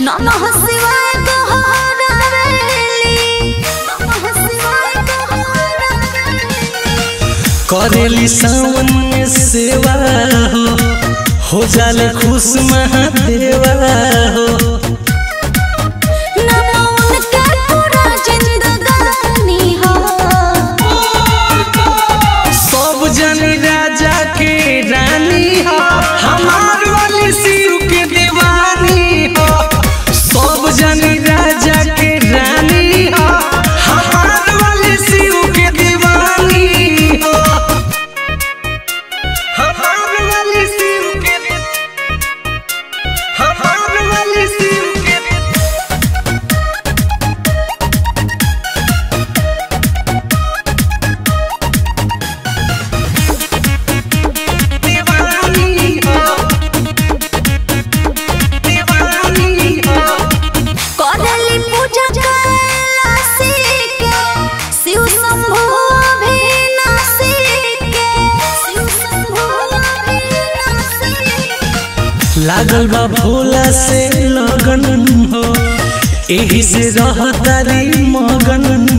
नमः शिवाय दोहरावेली नमः शिवाय दोहरावेली करेली सावन में सेवा हो हो जाले खुश महादेवा हो नमो उनके पूरा जिंदगानी हो सब जन राजा के रानी हो हमार वाली शिव के दीवानी हो सब जन राजा के रानी हो हमार वाली शिव के दीवानी हो हमार वाली शिव के हमार वाली शिव के दीवानी हो दीवानी हो करली पूजा कैलाशी के शिव शंभु अभिनाशी के शिव शंभु अभिनाशी के लागल बा भोला से लगन हो एही से रहतारी मगन